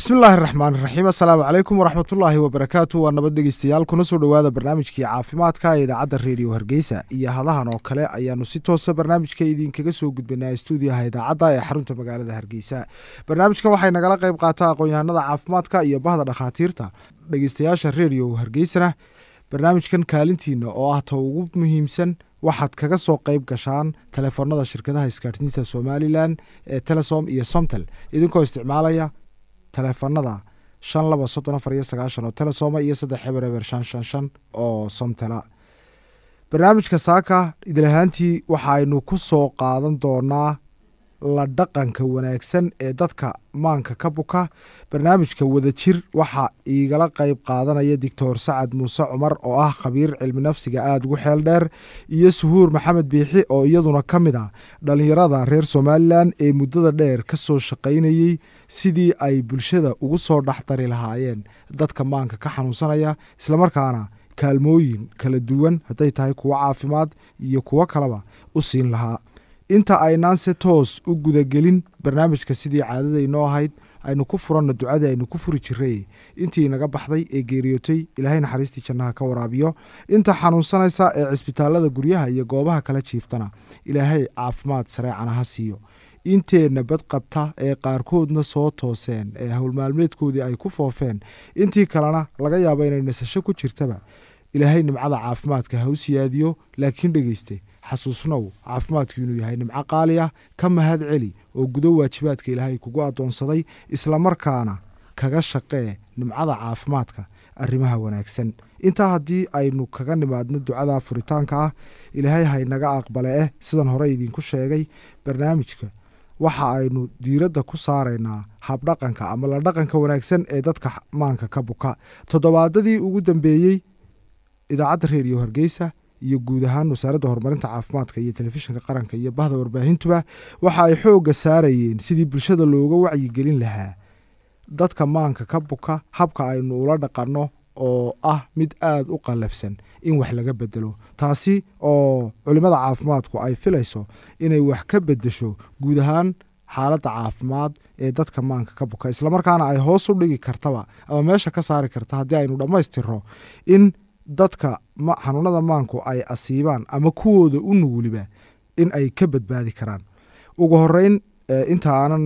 bismillaahi raxmaan raxiim assalaamu calaykum waraxmatullaahi wabarakaatu waa nabad dhegeystayaal kuna soo dhowaada barnaamijkii caafimaadka ee idaacadda reediyo hargeysa iyo hadahan oo kale ayaanu si toosa barnaamijka idinkaga soo gudbanaa stuudiyaha idaacadda ee xarunta magaalada hargeysa barnaamijkan waxay nagala qayb qaataa aqoon-yahanada caafimaadka iyo bahda dhakhaatiirta dhegeystayaasha reediyo hargeysana barnaamijkan kaalintiina oo ah ta ugu muhiimsan waxaad kaga soo qayb gashaan telefoonada shirkadaha isgaadhsiinta somalilan ee telesom iyo somtel idinkoo isticmaalaya teleefanada shan laba soddon afar iyo sagaashan oo telesoma iyo saddex eber eber shan shan shan oo somtela barnaamijka saaka idilahaantii waxaaynu ku soo qaadan doonaa la dhaqanka wanaagsan ee dadka maanka ka buka barnaamijka wadajir waxaa iigala qayb qaadanaya doctor sacad muuse cumar oo ah khabiir cilmi nafsiga aada ugu xeel dheer iyo suhuur maxamed biixi oo iyaduna ka mid ah dhallinyarada reer somalilan ee muddada dheer ka soo shaqaynayey sidii ay bulshada ugu soo dhexdari lahaayeen dadka maanka ka xanuunsanaya islamarkaana kaalmooyin kala duwan hadday tahay kuwo caafimaad iyo kuwo kaleba u siin lahaa inta aynaan se toos u gudagelin barnaamijka sidii caadadaynoo ahayd aynu ku furanno ducadii aynu ku furi jiray intii naga baxday ee geeriyootay ilaahay naxariistii jannaha ka waraabiyo inta xanuunsanaysa ee cisbitaalada guryaha iyo goobaha kala jiiftana ilaahay caafimaad sareecana ha siiyo inteenna bad qabta ee qaarkoodna soo tooseen ee howlmaalmeedkoodii ay ku foofeen intii kalena laga yaabo inay nasasho ku jirtaba ilaahay nimcada caafimaadka ha u siyaadiyo laakiin dhegeyste xasuusnow caafimaadku inuu yahay nimco qaali ah ka mahad celi oo gudo waajibaadka ilaahay kugu addoonsaday islamarkaana kaga shaqee nimcada caafimaadka arrimaha wanaagsan intaa haddii aynu kaga nimaadno ducada furitaanka ah ilaahay haynaga aqbale eh sidan hore idinku sheegay barnaamijka waxa aynu diiradda ku saaraynaa habdhaqanka ama la dhaqanka wanaagsan ee dadka maanka ka buka toddobaadadii ugu dambeeyey idaacadda reediyo hargeysa iyo guud ahaan wasaaradda horumarinta caafimaadka iyo telefishinka qaranka iyo bahda warbaahintuba waxa ay xoogga saarayeen sidii bulshada looga wacyigelin lahaa dadka maanka ka buka habka aynu ula dhaqanno oo ah mid aada u qallafsan in wax laga bedelo taasi oo culimmada caafimaadku ay filayso inay wax ka bedesho guud ahaan xaaladda caafimaad ee dadka maanka ka buka islamarkaana ay hoos u dhigi kartaba ama meesha ka saari karta haddii aynu dhammaystirro in dadka xanuunada maanku ay asiibaan ama kuwooda u nuguliba in ay ka badbaadi karaan ugu horeyn inta aanan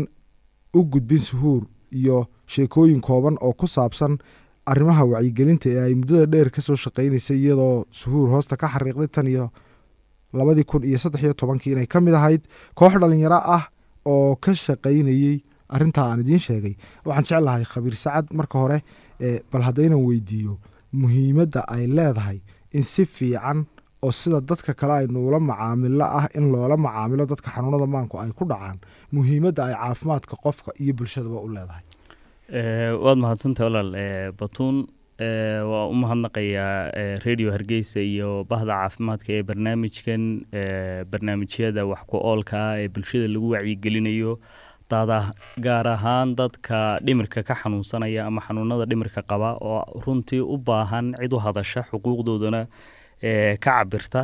u gudbin suhuur iyo sheekooyin kooban oo ku saabsan arrimaha wacyigelinta ee ay muddada dheer ka soo shaqaynaysay iyadoo suhuur hoosta ka xariiqday tan iyo labadii kun iyo saddex iyo tobankii inay ka mid ahayd koox dhalinyaro ah oo ka shaqaynayey arrintaa aan idiin sheegay waxaan jeclahay khabiir sacad marka hore bal haddaynan weydiiyo muhiimadda ay leedahay in si fiican oo sida dadka kale aynu ula macaamilo ah in loola macaamilo dadka xanuunada maanku ay ku dhacaan muhiimadda ay caafimaadka qofka iyo bulshadaba u leedahay waad mahadsantahay walaal batuun waa u mahadnaqayaa radio hargeysa iyo bahda caafimaadka ee barnaamijkan barnaamijyada wax ku oolka ah ee bulshada lagu wacyigelinayo gaar ahaan dadka dhimirka ka xanuunsanaya ama xanuunada dhimirka qaba oo runtii u baahan cid u hadasha xuquuqdoodana ka cabirta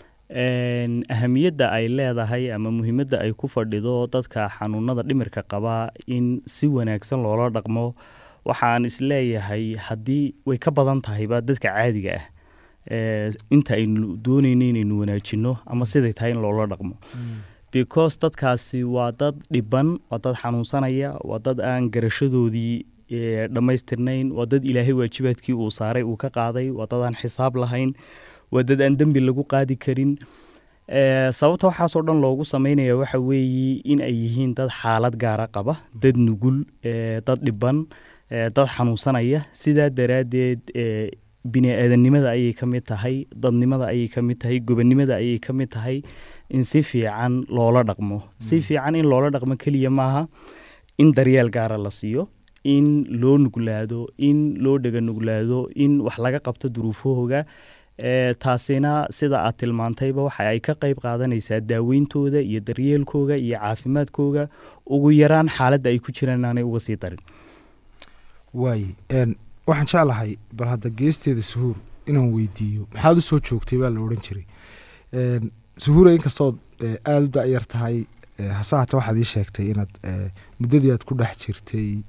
ahamiyadda ay leedahay ama muhiimadda ay ku fadhido dadka xanuunada dhimirka qaba in si wanaagsan loola dhaqmo waxaan isleeyahay haddii way ka badan tahayba dadka caadiga ah inta aynu doonayno inaynu wanaajino ama siday tahay in loola dhaqmo because dadkaasi waa dad dhiban waa dad xanuunsanaya waa dad aan garashadoodii dhammaystirnayn waa dad ilaahay waajibaadkii uu saaray uu ka qaaday waa dad aan xisaab lahayn waa dad aan dembi lagu qaadi karin sababta waxaasoo dhan loogu sameynaya waxa weeye in ay yihiin dad xaalad gaara qaba dad nugul dad dhiban dad xanuunsanaya sidaa daraaddeed bini aadannimada ayay ka mid tahay dadnimada ayay ka mid tahay gobonnimada ayay ka mid tahay in si fiican loola dhaqmo si fiican in loola dhaqmo keliya maaha in daryeel gaara la siiyo in loo nuglaado in loo dhega nuglaado in wax laga qabto duruufahooga taasina sida aad tilmaantayba waxa ay ka qayb qaadanaysaa daaweyntooda iyo daryeelkooga iyo caafimaadkooga ugu yaraan xaaladda ay ku jiraan aanay uga sii darin waay waxaan jeclahay bal hadda geesteeda suhuur inaan weydiiyo maxaad u soo joogtay baa la odhan jiray suhuura inkastood aada u da-yar tahay hase hate waxaad ii sheegtay inaad muddadii aad ku dhex jirtay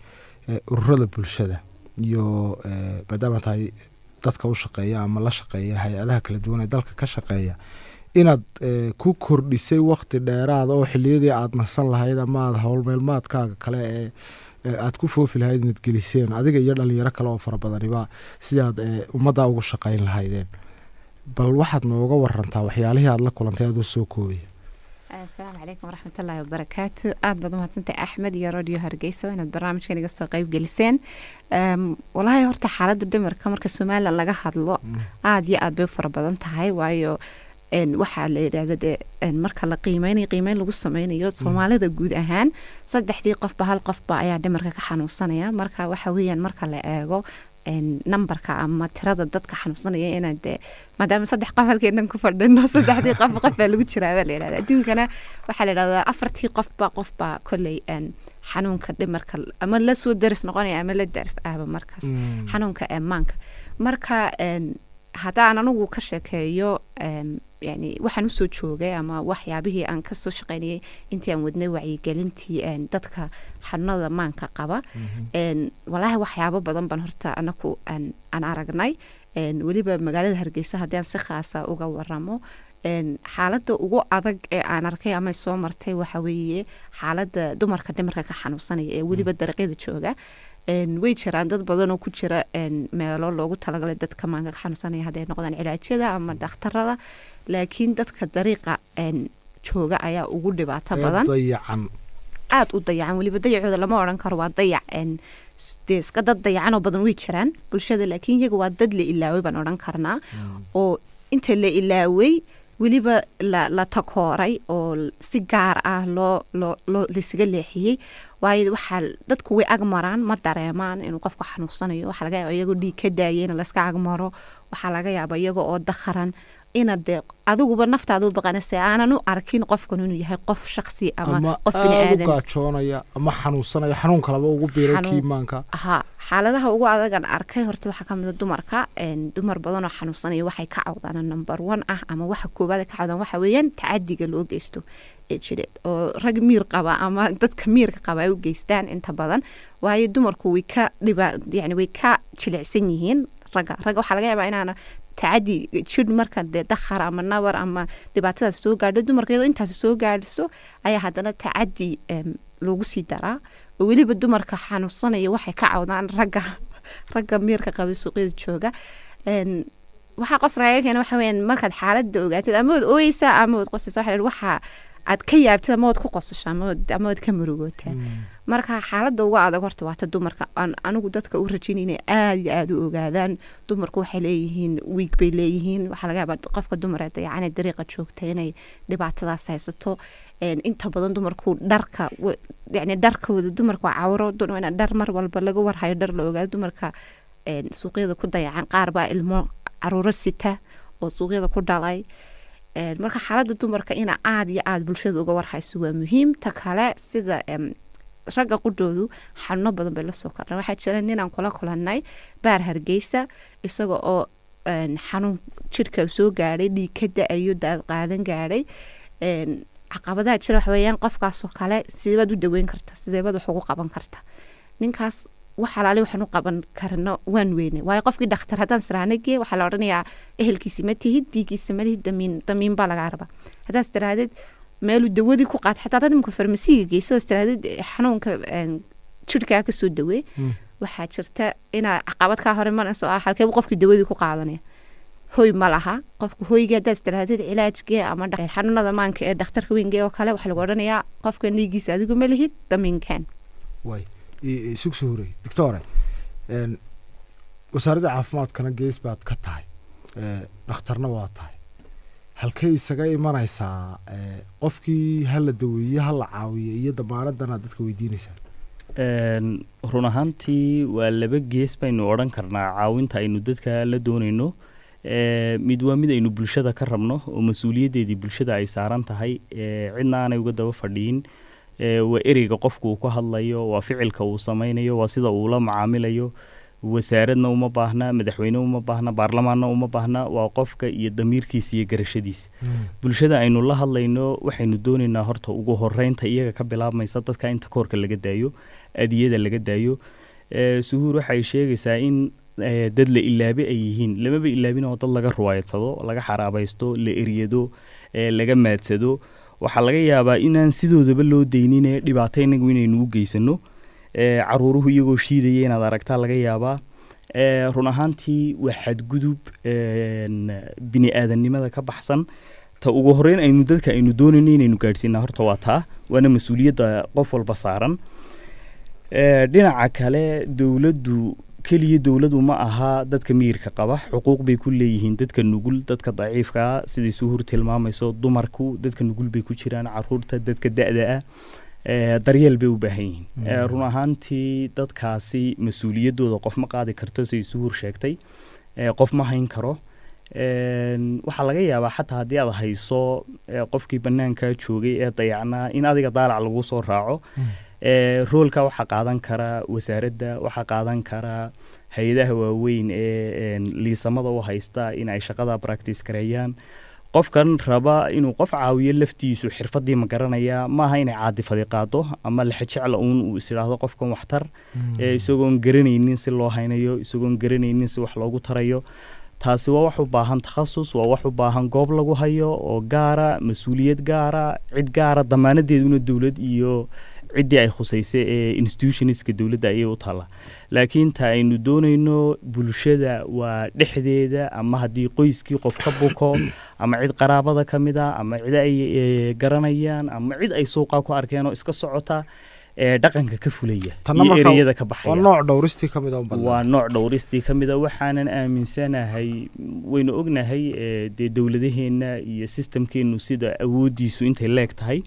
ururada bulshada iyo maadaama tahay dadka u shaqeeya ama la shaqeeya hay-adaha kala duwan ee dalka ka shaqeeya inaad ku kordhisay wakti dheeraada oo xiliyadii aada nasan lahayd ama aada howlmeelmaadkaaga kale ee aada ku foofi lahayd inaad geliseen adiga iyo dhalinyaro kale oo fara badaniba sidaad ummaddaa ugu shaqayn lahaydeen bal waxaad nooga warantaa waxyaalihii aada la kulantay adoo soo koobaya asalaamu calaykum waraxmatullaahi wabarakaatu aada baad umahadsantahay axmed iyo radio hargeysa inaad barnaamijkan iga soo qeyb geliseen walaahi horta xaaladda dhimarka marka somalilan laga hadlo aada iyo aad bay u fara badan tahay waayo waxaa la yidhaahda dee marka la qiimeynayo qiimeyn lagu sameynayo soomaalida guud ahaan saddexdii qofba hal qofba ayaa dhimarka ka xanuunsanaya marka waxa weeyaan marka la eego numberka ama tirada dadka xanuunsanaya inaan dee maadaama saddex qof halkeenan ku fadhino saddexdii qof qof baa lagu jiraa baa la yidhahda adduunkana waxaa la yidhahdaa afartii qofba qofba kolley xanuunka dhimarka ama la soo daris noqonaya ama la daris ahba markaas xanuunka maanka marka haddaan anigu ka sheekeeyo yani waxaan usoo joogay ama waxyaabihii aan kasoo shaqeynayay intii aan wadnay wacyigelintii dadka xanuunada maanka qaba walaahi waxyaabo badan baan horta anaku aan aragnay weliba magaalada hargeysa haddii aan si khaasa uga waramo xaaladda ugu adag ee aan arkay ama soo martay waxa weeye xaaladda dumarka dhimarka ka xanuunsanaya ee weliba dariiqyada jooga way jiraan dad badan oo ku jira meelo loogu talagalay dadka maanka ka xanuunsanaya hadday noqdaan cilaajyada ama dhakhtarada laakiin dadka dariiqa jooga ayaa ugu dhibaato badan aada u dayacan weliba dayacooda lama odhan karo waa dayac dee iska dad dayacanoo badan way jiraan bulshada laakiin iyaga waa dad la ilaaway baan odhan karnaa oo inta la ilaaway weliba la takooray oo si gaar ah loo loo loo laisaga leexiyey waayo waxaa dadku way agmaraan ma dareemaan inuu qofku xanuunsanayo waxaa laga yaaba iyagoo dhiig ka daaya in layska agmaro waxaa laga yaaba iyaga oo dakharan inaad dee adiguba naftaada u baqanase aanan u arkin qofkan inuu yahay qof shaksi ama qof biniaadan gaajoonaya ama xanuunsanaya xanuun kalaba ugu biiray kiimaanka ha xaaladaha ugu adagan arkay horta waxaa kamida dumarka dumar badan oo xanuunsanaya waxay ka cawdaan number one ah ama waxa koowaad ka cawdaan waxa weeyaan tacadiga loo geysto ee jireed oo rag miir qaba ama dadka miirka qaba ay u geystaan inta badan waayo dumarku way ka dhiba yani way ka jilicsan yihiin ragga ragga waxaa laga yaabaa inaana tacadi jidh marka dee dakhar ama nabar ama dhibaatadaas soo gaadho dumarka iyadoo intaas soo gaadhiso ayaa haddana tacadi loogu sii daraa oo weliba dumarka xanuunsanaya waxay ka cawdaan ragga ragga miirka qaba suuqyada jooga waxaa qosraaga keena waxa weyaan markaad xaaladda ogaatid ama waad ooyeysaa ama waad qosaysaa waxa waxa aad ka yaabtid ama waad ku qosasho ama waad ka murugootaa marka xaaladda uga adag horta waata dumarka anigu dadka u rajin inay aada iyo aada u ogaadaan dumarku waxay leeyihiin wiig bay leeyihiin waxaa laga yaabaa qofka dumar ee dayacanee dariiqa joogta inay dhibaatadaas haysato inta badan dumarku dharka yani dharkooda dumarka waa cawro in dhar mar walba laga warhayo dhar la ogaado dumarka suuqyada ku dayacan qaar baa ilmo caruuro sita oo suuqyada ku dhalay marka xaaladda dumarka ina aada iyo aada bulshada uga warhayso waa muhiim ta kale sida ragga qudhoodu xanuuno badan bay lasoo kordhan waxaa jira ninaan kula kulanay baar hargeysa isaga oo xanuun jirhka soo gaadhay dhiig ka da-ayo daad qaadan gaadhay caqabadaha jira waxa weeyaan qofkaasoo kale sideebaad u daweyn karta sideebaad wax ugu qaban karta ninkaas wax alaali waxaan u qaban karno waan weyne waayo qofkii dhakhtar haddaan siraanagee waxaa la odhanayaa ehelkiisi ma tihid diigiisa ma lihid damiin damiin baa lagaa rabaa haddaas tiraahdeed meeluu dawadii ku qaata xataa dad imika farmasiga geysadaas tiraahdeed xanuunka jirhkaa kasoo dawee waxaa jirta inaa caqabad kaa hore manayso ah halkeebu qofkii dawadii ku qaadanaya hoy ma laha qofka hoygii haddaad tiraahdeed cilaajgee ama xanuunada maanka ee dhakhtarka weynge oo kale waxaa lagu odhanayaa qofkan dhiigiisa adigu ma lihid damiinkan isug soo horey doctore wasaaradda caafimaadkana gees baad ka tahay dhakhtarna waa tahay halkay isaga imanaysaa qofkii hala daweeye hala caawiyo iyo damaanadana dadka weydiinaysaa run ahaantii waa laba gees baynu odhan karnaa caawinta aynu dadka la doonayno mid waa mid aynu bulshada ka rabno oo mas-uuliyaddeedii bulshada ay saaran tahay cidna aanay uga daba fadhiyin waa ereyga qofku uu ka hadlayo waa ficilka uu samaynayo waa sida uu la macaamilayo wasaaradna uma baahna madaxweyne uma baahna baarlamaanna uma baahna waa qofka iyo damiirkiisa iyo garashadiisa bulshada aynu la hadlayno waxaynu doonaynaa horta ugu horeynta iyaga ka bilaabmaysa dadka inta koorka laga daayo adiyada laga daayo Eh, suhuur waxay sheegaysaa in eh, dad la ilaabe ay yihiin lamaba ilaabin oo dad laga ruwaayadsado laga xaraabaysto la eryado eh, laga maadsado waxaa laga yaabaa inaan sidoodaba loo daynine dhibaato inagu inaynu u geysano Eh, caruuruhu iyagoo shiidaya inaad aragtaa laga yaabaa Eh, run ahaantii waa xadgudub een, bini aadannimada ka baxsan ta ugu horeyn aynu dadka aynu doonayno inaynu gaadhsiinaa horta waa taa waana mas-uuliyadda qof walba saaran Eh, dhinaca kale dowladdu keliya dowladu ma aha dadka miyirka qaba xuquuq bay ku leeyihiin dadka nugul dadka daciifka ah sidai suhuur tilmaamayso dumarku dadka nugul bay ku jiraan caruurta dadka da-da ah Eh, daryeel bay u baahan yihiin Eh, run ahaantii dadkaasi mas-uuliyaddooda qof ma qaadi karto siday suhuur sheegtay Eh, qof ma hayn karo Een, waxaa laga yaabaa xataa haddii aad hayso eh, qofkii bannaanka joogay ee dayacnaa in adiga daalac lagu soo raaco Eh, roolka waxaa qaadan kara wasaaradda waxaa qaadan kara hay-adaha waaweyn ee een, liisamada u haysta in ay shaqada practice gareeyaan qofkan raba inuu qof caawiyo laftiisu xirfadii ma garanaya maaha inay caadifadi qaado ama lexejecla uun uu is idhaahdo qofkan waxtar ee isagoon garanaynin si loo haynayo isagoon garanaynin si wax loogu tarayo taasi waa wax u baahan takhasus waa wax u baahan goob lagu hayo oo gaara mas-uuliyad gaara cid gaara damaanadeeduna dowlad iyo ciddii ay khusaysay ee institutionska dowladda ayay u taalla laakiin ta aynu doonayno bulshada waa dhexdeeda ama haddii qoyskii qof ka buko ama cid qaraabada ka mid a ama cid ay eh, garanayaan ama cid ay suuqa ku arkeen oo iska socota ee dhaqanka ka fulaya Tanna iyo marka ereyada ka waa baxaya nooc dhowristii ka mid a unbaa waa nooc dhowristii ka mid a waxaanan aaminsanahay waynu ognahay eh, dee dowladaheenna iyo sistamkeennu sida awooddiisu intay leeg tahay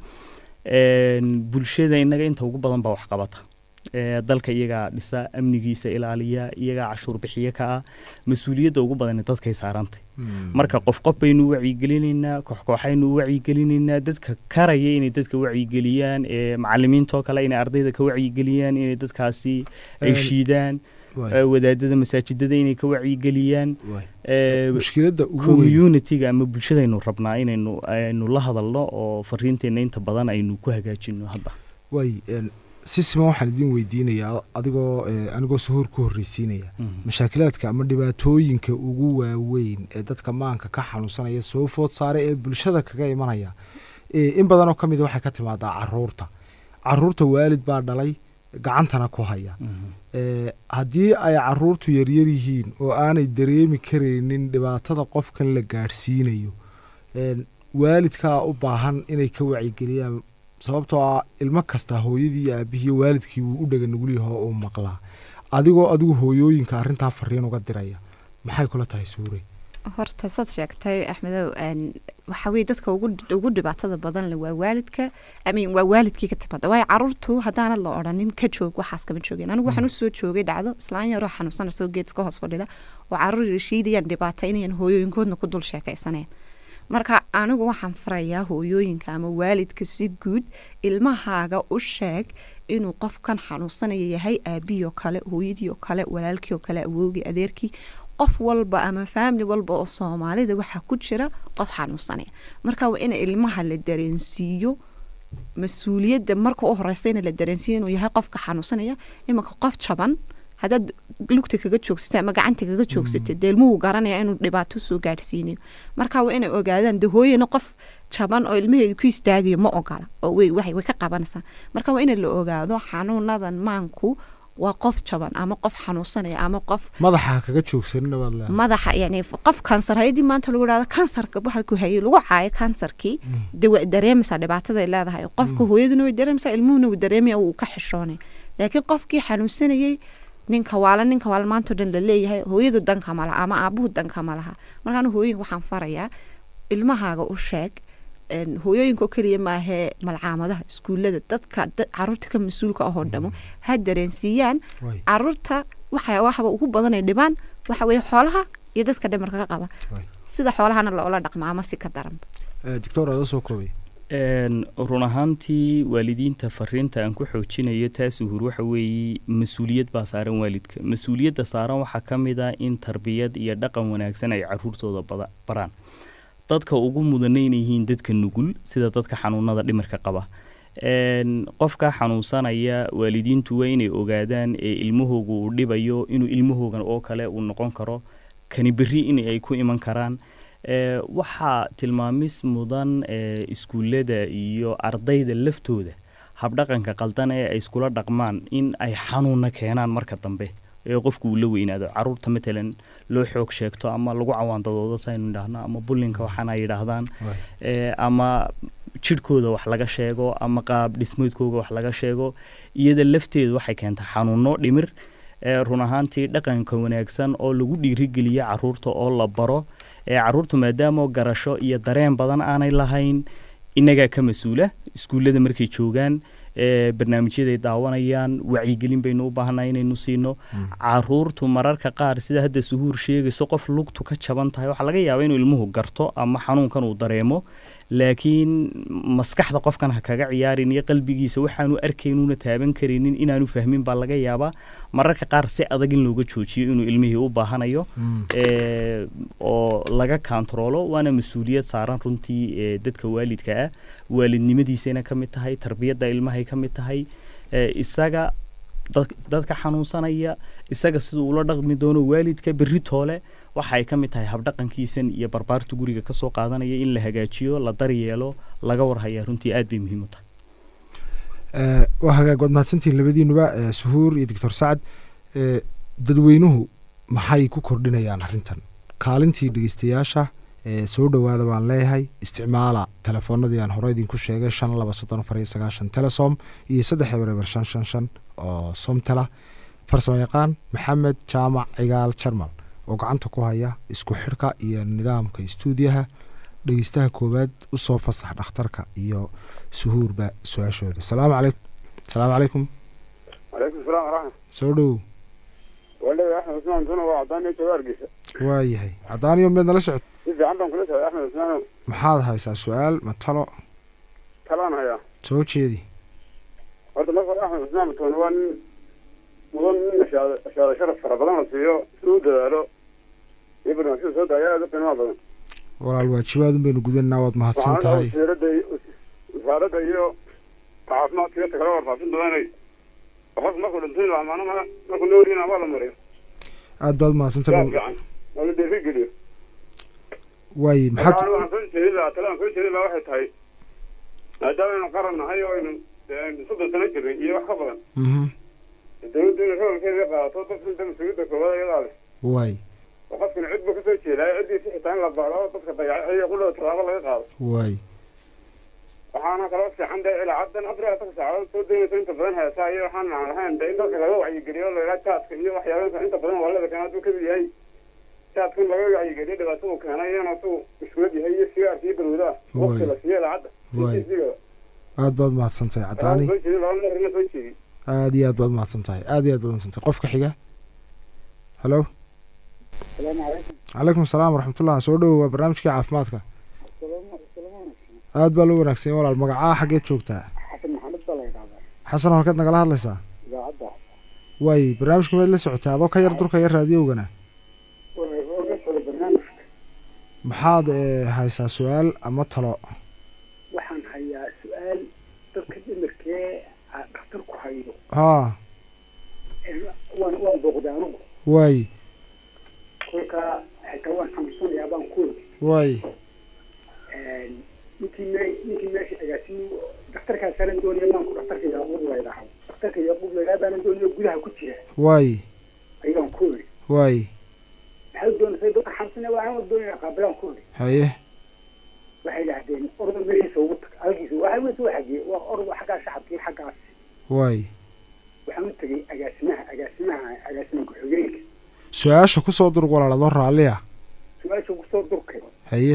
Een, bulshada innaga inta ugu badan baa wax qabata Eh, dalka iyagaa dhisa amnigiisa ilaaliya iyagaa cashuur bixiye ka ah mas-uuliyadda ugu badan dadkay saarantay marka qof qof baynu u wacyigelinaynaa koox kooxaynu u wacyigelinaynaa dadka karaya inay dadka wacyigeliyaan ee macalimiintoo kale inay ardayda ka wacyigeliyaan inay dadkaasi ay Een, shiidaan Waay, eh, wadaadada masaajidada inay ka wacyigeliyaan waay. eh, mushkiladda ugu weyn community-ga ama bulshadaynu rabnaa inaynu aynu la hadalno oo fariinteenna inta badan aynu ku hagaajino hadda waay een, si siman waxaan idin weydiinayaa adigoo eh, anigoo suhuur ku horreysiinaya mashaakilaadka ama dhibaatooyinka ugu waaweyn ee dadka maanka ka xanuunsanaya soo food saaray ee bulshada kaga imanaya Eh, in badanoo ka mid waxay ka timaadaa caruurta caruurta waalid baa dhalay gacantana ku haya Eh, haddii ay caruurtu yaryar yihiin oo aanay dareemi karaynin dhibaatada qofkan la gaadhsiinayo een, waalidkaa u baahan inay ka wacyigeliyaan sababtoo ah ilmo kasta hooyadii iyo aabihii iyo waalidkii wuu u dhega nugulyaho uu maqlaa adigoo adigu hooyooyinka arrintaa fariin uga diraya maxay kula tahay suure horta saad sheegtay axmedow een, waxa weye dadka ugu ugu dhibaatada badan le waa waalidka amin waa waalidkii ka timaada waayo caruurtu haddaanad la odhanin ka joog waxaas kama joogeen anigu waxaan usoo joogay dhacdo islaan yaroo xanuunsanayso geedka hoos fadhida oo caruur shiidayaan dhibaata inayan hooyooyinkoodna ku dul sheekaysaneen marka anigu waxaan farayaa hooyooyinka ama waalidka si guud ilmahaaga u sheeg inuu qofkan xanuunsanaya yahay aabihii oo kale hooyadii oo kale walaalkii oo kale awoogii adeerkii qof walba ama faamili walba oo soomaalida waxaa ku jira qof xanuunsanaya marka waa in ilmaha la dareensiiyo mas-uuliyadda marka u horeysa in la dareensiiyo inuu yahay qofka xanuunsanaya imanka qof jaban haddaad lugta kaga joogsatay ama gacanta kaga joogsatay dee ilmuhu garanaya inuu dhibaato soo gaadhsiinayo marka waa inay ogaadaan de hooyana qof jaban oo ilmaheedu ku istaagayo ma ogola oo way waxay way ka qabanaysaa marka waa in la ogaado xanuunadan maanku waa qof jaban ama qof xanuunsanaya ama qof madaxa kaga joogsanina baad leedahay madaxa yani qof kansar hayadii maanta lagu dhahdo kansarka bahalku hayay lagu caayo kansarkii de way dareemaysaa dhibaataday leedahay qofka hooyaduna way dareemaysaa ilmuhuna way dareemaya wuu ka xishoonay laakiin qofkii xanuunsanayay ninka waala ninka waala maantao dhan laleeyahay hooyadu danka ma laha ama aabuhu danka ma laha markaan hooyinka waxaan farayaa ilmahaaga u sheeg een, hooyooyinka oo keliya maahee malcaamadaha iskuullada dadka dad- caruurta ka mas-uulka ahoo dhamo ha dareensiiyaan Waay. caruurta waxa waxba ugu badanay dhibaan waxa weeye xoolaha iyo dadka dhimarka ka qaba Waay. sida xoolahana loola dhaqma ama si ka daran Eh, doctor aada soo koobay Een, run ahaantii waalidiinta fariinta aan ku xoojinayo taas uhur waxa weeye mas-uuliyad baa saaran waalidka mas-uuliyadda saaran waxaa ka mid ah in tarbiyad iyo dhaqan wanaagsan ay caruurtooda bada- baraan dadka ugu mudana inay yihiin dadka nugul sida dadka xanuunada dhimirka qaba Een, qofka xanuunsanaya waalidiintu waa inay ogaadaan ee ilmahooga uu dhibayo inuu ilmahoogan oo kale uu noqon karo kani berri in ay ku iman karaan Ee, waxaa tilmaamis mudan ee, iskuullada iyo ardayda laftooda habdhaqanka qaldan ee ay iskula dhaqmaan in ay xanuunna keenaan marka dambe ee qofku uu la weynaado caruurta matalan loo xoog sheegto ama lagu cawaandadoodo saynu idhaahno ama bullinka waxaana yidhaahdaan ee, ama jidhkooda wax laga sheego ama qaab dhismeedkooga wax laga sheego iyada lafteedu waxay keentaa xanuuno dhimir ee, run ahaantii dhaqanka wanaagsan oo lagu dhiirigeliyo caruurta oo la baro ee caruurtu maadaama garasho iyo dareen badan aanay lahayn innagaa ka mas-uula iskuullada markay joogaan ee barnaamijyaday daawanayaan wacyigelin baynu u baahannahay inaynu siino caruurtu mararka qaar sida hadda suhuur sheegayso qof lugtu ka jaban tahay waxaa laga yaabaa inuu ilmuhu garto ama xanuunkan uu dareemo laakiin maskaxda qofkan ha kaga ciyaarin iyo qalbigiisa waxaanu arkaynuuna taaban karaynin inaanu fahmin baa laga yaabaa mararka qaar si adag in looga joojiyo inuu ilmihii u baahanayo ee, oo laga kantaroolo waana mas-uuliyad saaran runtii ee, dadka waalidka ah waalidnimadiisayna ka mid tahay tarbiyadda ilmahay ka mid tahay ee, isaga dad- dadka xanuunsanaya isaga siduu ula dhaqmi doono waalidka berri toole waxa ay ka mid tahay habdhaqankiisan iyo barbaarta guriga kasoo qaadanaya in la hagaajiyo la daryeelo laga warhaya runtii aad bay muhiim u tahay Ee, waa hagaag waad mahadsantihiin labadiinuba ee, suhuur iyo doctor sacad ee, dadweynuhu maxay ku kordhinayaan arrintan kaalintii dhegeystayaasha ee, soo dhowaada baan leeyahay isticmaala telefoonadii aan hore idinku sheegay shan laba soddon afar iyo sagaashan telesom iyo saddex eber eber shan shan shan oo somtela farsamo yaqaan maxamed jaamac cigaal jarmal oo gacanta ku haya isku xidhka iyo nidaamka istuudiyaha dhegeystaha koowaad usoo fasax dhakhtarka iyo suhuurba su-aashooda salaamu calaykum salaamu calaykum calaykum salaam waraxmat soo dhowow walahi axmed cusmaan tuna waa cadaan iyo jooga hargeysa waayahay caddaaniyo meed nala socod si fiican baan kula socday axmed cusmaan maxaad haysaa su-aal ma talo talaan hayaa soo jeedi horta marka hore axmed cusmaan tuna waa nin mudan nin ashaada ashaada sharaf fara badan la siiyo si u dadaalo iyo barnaamijyada soo daaya aad u qiimaha badan walaal waajibaadun baynu gudanaa waad mahadsan waxaana tahay wasiirada iyo wasaaradda iyo caafimaadka iyo takala warfaafin doonay qof markuu dhintay la amaano ma markuu noorina waa la mariyo aad baad mahadsan yaa tahay fiican oo la dhiirigeliyo waaye maxaad waxaan waxaan soo jeedin lahaa talaan soo jeedin lahaa waxay tahay maadaama aynu qaran nahay oo aynu dee aynu soddon sano jirnay iyo wax ka badan mhm dawladdu inay roolkeeda qaadato dadka inta mas-uuliyadda koowaad iyadaa leh waay oo qofkana cid buu kasoo jeedaa ciddiisi xitaa in la baado dadka dayacay iyo qudhada tallaabo laga qaado waay waxaana kaloo fiican dee ilaa caddan afar iyo afarta saacadood soo daynaysa inta badan heesaa iyo waxaan aan lahayn dee in dadka laga wacyigeliyo laga jaadka iyo waxyaabaha inta badan waalada keenaa hadduu kamid yahay jaadkan laga wacyigeliyo dhibaatada uu keenay iyana suu mashkuulad yahay iyo sigaarka iyo balwadaha waqti la siiyo ilaa cadda Waay. intiisiga aad baad mahadsan tahay waxaan caddaani soo jeedin laba marina soo jeedi aad iyo aad baad mahadsan tahay aad iyo aad baad mahadsan tahay qofka xiga halo salaamu calaykum calaykum asalaam waraxmatullah soo dhowow waa barnaamijkii caafimaadka aad baa loo wanaagsan walaal magacaa xaggeed joogtaa xasan maxamed baa la yidhahdaa xasan halkaad nagala hadlaysaa idaacadda waay barnaamijka meed la socotay adoo ka yar durka yar raadiyowgana oga socda barnaamijka maxaad ee, haysaa su-aal ama talo waxaan hayaa su-aal dadka dhimirkee dhakhtarku hayo haa waan waan booqday anugu waay kolkaa xitaa waan xanuunsanayaa baan ku ogi waay ninkii me ninkii meesha agaasimu dhakhtarkaas anan doonaya maanku dhakhtarka yaaquub la yidhaaho dhakhtarka yaaquub la yidhaha baanan doonayo gudaha ku jira waay ayaan ku ogi waay maxaad doonaysa dadka xanuunsanaya waa aan doonaya qaabilaan ku ogi haye waxay yidhahdeen orda meeshiisa ugu tag halkiisa waxa weys waa xagee waa orda xaggaa shacabkii xaggaas waay waxaan u tegay agaasimaha agaasimaha agaasima ku-xigeenka su-aasha kusoo durug walaal adoo raalliya su-aasha kusoo durkay haye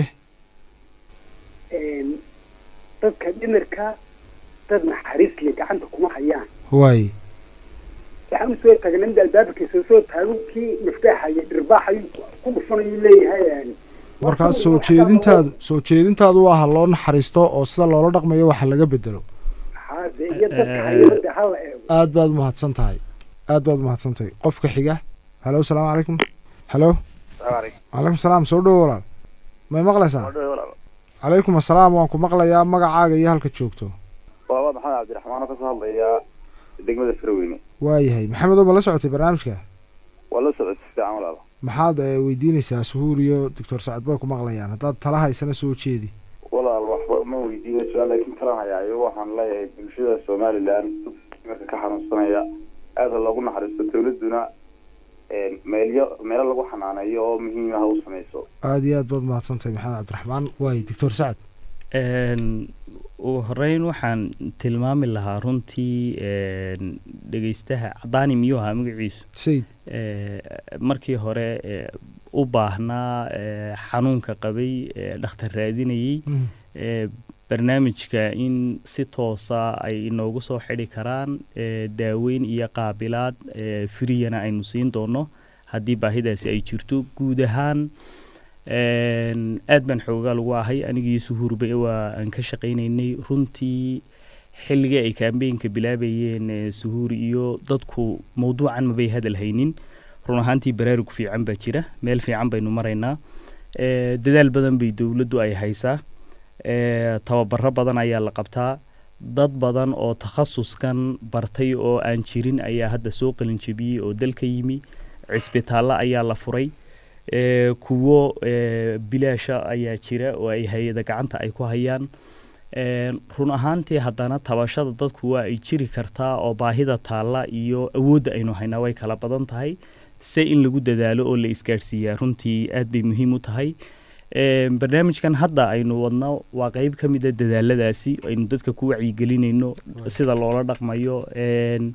dadka dhimirka dad naxariis le gacanta kuma hayaan waay waxaan usoo tagnay mid albaabkiisa soo taago kii miftaaxaya dhirbaaxayu ku dhufanayu leeyahay markaas soo jeedintaadu soo jeedintaadu waa ha loo naxariisto oo sida loola dhaqmayo waxa laga bedelo hade iyo dadka hayada hala eego aad baad umahadsan tahay aad baad umahadsan tahay qofka xiga halo salaamu calaykum halo calaykum salaam soo dhowo walaal may maqlaysaa calaykum asalaam waan ku maqlayaa magacaaga iyo halka joogto waaba maxamed cabdiraxmaan oo kasoo hadlaya degmada farweyne waayahay maxamed oo ma la socotay barnaamijka waa la socotay si fiican walaalo maxaad eh, weydiinaysaa suhuur iyo doctor sacad bay ku maqlayaan haddaad tala haysana soo jeedi walaal waxba ma weydiinayso laakiin talan hayaayo waxaan leeyahay bulshada somalilan marka ka xanuunsanaya aad ha loogu naxariisto dawladuna meelyo meelo lagu xanaaneeyo oo muhiim ah u samayso aada iyo aad baad mahadsantahay maxamed cabdiraxmaan waay doctor sacad Een, ugu horeyn waxaan tilmaami lahaa runtii een, dhegeystaha cadaani miyuu ahaa magaciisu sayid ee, markii hore ee, u baahnaa ee, xanuunka qabay ee, dhakhtar raadinayey ee, barnaamijka in si toosa ay inoogu soo xidhi karaan ee, daaweyn iyo qaabilaad ee, firiyana aynu siin doono haddii baahidaasi ay jirto guud ahaan een, aad baan xoogaal ugu ahay anigii suhuurba waa aan ka shaqaynaynay runtii xilligii ay kaambeenka bilaabayeen ee, suhuur iyo dadku mawduucan mabay hadal haynin run ahaantii baraarug fiican baa jira meel fiican baynu maraynaa ee, dadaal badan bay dowladdu ay haysaa ee, tababaro badan ayaa la qabtaa dad badan oo takhasuskan bartay oo aan jirin ayaa hadda soo qalinjebiyey oo dalka yimi cisbitaallo ayaa la furay ee, kuwo ee, bilaasha ayaa jira oo ay hay-ada gacanta ay ku hayaan Een, run ahaantii haddana tabashada dadku waa ay jiri kartaa oo baahida taalla iyo awoodda aynu haynaa way kala badan tahay se in lagu dadaalo oo la isgaadhsiiyaa runtii aad bay muhiim u tahay Een, barnaamijkan hadda aynu wadno waa qeyb ka mid a dadaaladaasi aynu dadka ku wacyigelinayno sida loola dhaqmayo Een,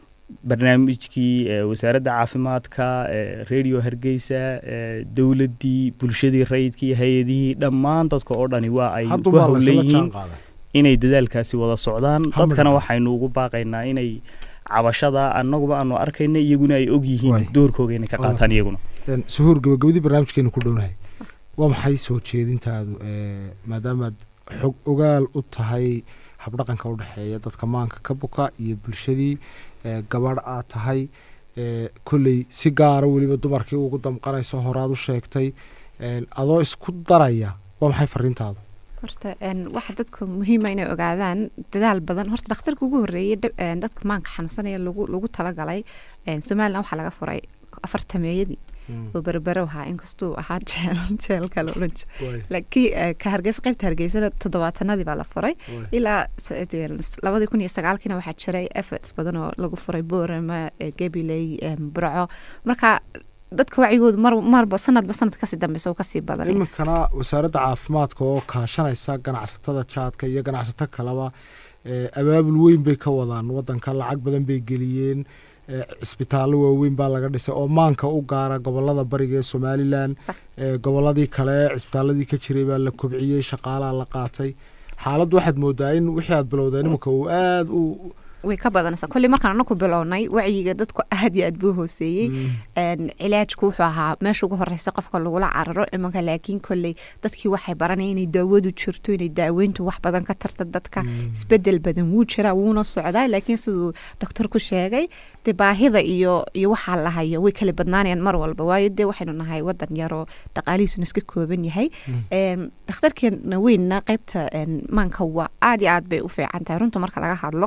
barnaamijkii ee, wasaaradda caafimaadka ee, radio hargeysa ee, dowladdii bulshadii rayidkii hay-adihii dhammaan dadka oo dhani waa ay ku haddumaa howlan laysla yihiin jaan qaaday inay dadaalkaasi wada socdaan Hal dadkana mid. waxaynu ugu baaqaynaa inay cabashada annaguba aanu arkayna iyaguna ay og Waay. yihiin doorkooga inay ka Waa qaataan iyaguna Een, suhuur gabagabadii barnaamijkeenu ku dhownahay waa maxay soo jeedintaadu ee, maadaamaad xog ogaal u tahay habdhaqanka u dhexeeya dadka maanka ka buka iyo bulshadii ee, gabadh aad tahay ee, kolley si gaara weliba dumarkii ugu damqanayso horaad u sheegtay een, adoo isku daraya waa maxay fariintaadu horta een, waxa dadka muhiima inay ogaadaan dadaal badan horta dhakhtarka ugu horreeyey dab- een, dadka maanka xanuunsanaya lagu lagu talagalay een, somalilan waxaa laga furay afartameeyadii oo berbero ahaa inkastuu ahaa jeel jeelka la odhan jiray laakiin ka hargeysa qaybta hargeysana toddobaatanadii baa la furay ilaa labadii kun iyo sagaalkiina waxaa jiray efforts badan oo lagu furay boorama gabiley burco marka dadka wacyigoodu mar marba sanadba sanad kasii dambeysa oo kasii badan iminkana wasaaradda caafimaadka oo kaashanaysa ganacsatada jaadka iyo ganacsato kaleba abaabul weyn bay ka wadaan wadanka lacag badan bay geliyeen cisbitaallo waaweyn baa laga dhisay oo maanka u gaara gobolada bariga ee somalilan goboladii kale cisbitaaladii ka jiray baa la kobciyey shaqaalaa la qaatay xaaladdu waxaad moodaa in wixii aad bilowdeen iminka uu aada u way ka badanaysaa kolley markaan anaku bilownay wacyiga dadku aad iyo aad buu hooseeyey cilaajku wuxuu ahaa meesha ugu horeysa qofka lagula cararo imanka laakiin kolley dadkii waxay baranaya inay daawadu jirto inay daaweyntu wax badan ka tarta dadka isbedel badan wuu jiraa wuuna socdaa laakiin siduu doctorku sheegay dee baahida iyo iyo waxaa la hayo way kala badnaanayaan mar walba waayo dee waxaynu nahay wadan yaroo dhaqaalihiisuna iska kooban yahay dhakhtarkeena weynna qaybta maanka waa aad iyo aad bay u fiican tahay runta marka laga hadlo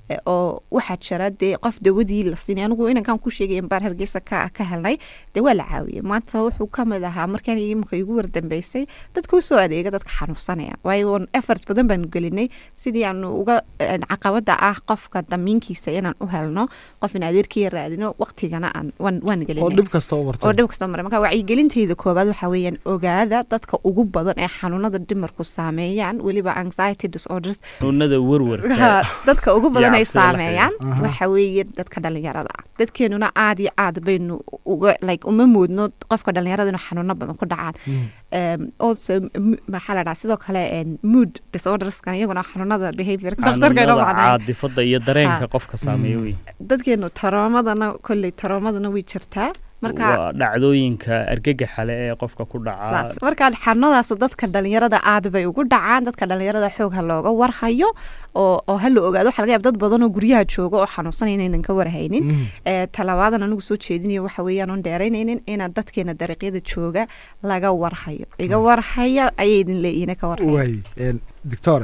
oo waxaa jira dee qof dawadii la siinay anigu inankaan ku sheegay baar hargeysa ka ka helnay dee waa la caawiyey maanta wuxuu ka mid ahaa markaan imika igu wardambeysay dadka usoo adeega dadka xanuunsanaya waayo effort badan baanu gelinay sidii aanu uga caqabada ah qofka damiinkiisa inaan u helno qof in adeerkiya raadino waqtigana aan waan waan gelinay oo dhib kasta u martay oo dhib kasta maray marka wacyigelintayda koobaad waxaa weeyaan ogaada dadka ugu badan ee xanuunada dhimarku saameeyaan weliba anxiety disorders xanuunada warwarka dadka ugu badan ay Yacni sida la saameeyaan waxa weeye dadka dhalinyarada ah dadkeenuna aad iyo aad baynu uga like uma moodno qofka dhalinyarada inuu xanuuno badan ku dhacaan um, also m- maxaa la dhaha sidoo kale en, mood disorderskan iyaguna xanuunada behaviorka dhakhtarka inoo xanuunada macnayn caadifada iyo dareenka Ha. qofka saameeya wey dadkeenu taroomadana kolley taroomadana way jirtaa marka waa dhacdooyinka argagaxale ee qofka ku dhaca saas marka xanuunadaas dadka dhalinyarada aad bay ugu dhacaan dadka dhalinyarada xoog ha looga warhayo oo oo ha la ogaado waxa laga yaaba dad badan oo guryaha jooga oo xanuunsanaya inaynan ka warhaynin ee talabaadan anigu soo jeedinayo waxa weeyaan oon dheeraynaynin inaad dadkeena dariiqyada jooga laga warhayo iga warhaya ayay idin leeyihiin ka warhaya waay doctore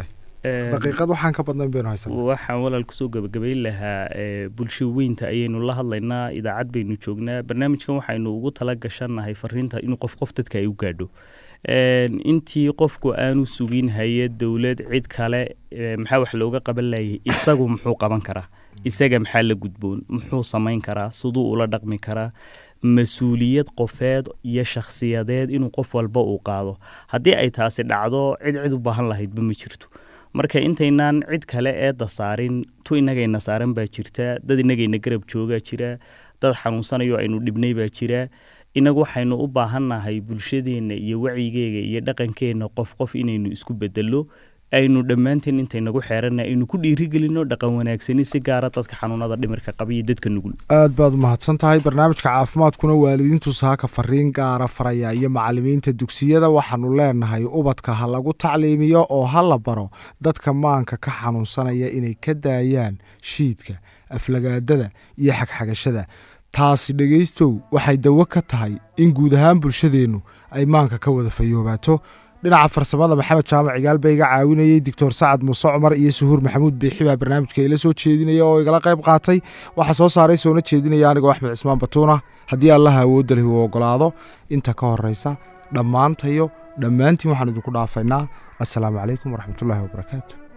Een, daqiiqad waxaan ka badnayn baynu haysanaa waxaan walaal kusoo gabagabayn lahaa ee, bulsho weynta ayaynu la hadlaynaa idaacad baynu joognaa barnaamijkan waxaynu ugu tala gashannahay fariinta inuu qof qof dadka ay u gaadho Een, intii qofku aanu sugin hay-ad dowlad cid kale ee, maxaa wax looga qaban layay isagu muxuu qaban karaa isaga maxaa la gudboon muxuu samayn karaa siduu ula dhaqmi karaa mas-uuliyad qofeed iyo shakhsiyadeed inuu qof walba uu qaado haddii ay taasi dhacdo cid cid u baahan lahaydba ma jirto marka intaynaan cid kale eedda saarin tu inagayna saaran baa jirta dad inagayna garab joogaa jira dad xanuunsanayo aynu dhibnay baa jira inagu waxaynu u baahannahay bulshadeenna iyo wacyigeega iyo dhaqankeenna qof qof inaynu isku bedelo aynu dhammaanteen intaynagu xeeranna aynu ku dhiirigelino dhaqan wanaagsani si gaara dadka xanuunada dhimirka qaba iyo dadka nugul aad baad umahadsan tahay barnaamijka caafimaadkuna waalidiintu saaka fariin gaara faraya iyo macalimiinta dugsiyada waxaanu leenahay ubadka ha lagu tacliimiyo oo ha la baro dadka maanka ka xanuunsanaya inay ka daayaan shiidka aflagaadada iyo xagxagashada taasi dhegaystow waxay dawo ka tahay in guud ahaan bulshadeennu ay maanka ka wada fayoobaato dhinaca farsamada maxamed jaamac cigaal baa iga caawinayey doctor sacad muuse cumar iyo suhuur maxamuud biixi baa barnaamijka ila soo jeedinaya oo igala qayb qaatay waxaa soo saaray soona jeedinaya anigoo axmed cismaan batuuna haddii allaha awoodda leh uu ogolaado inta ka horeysa dhammaantayo dhammaantiin waxaan idinku dhaafaynaa assalaamu calaykum waraxmatullaahi wabarakaatu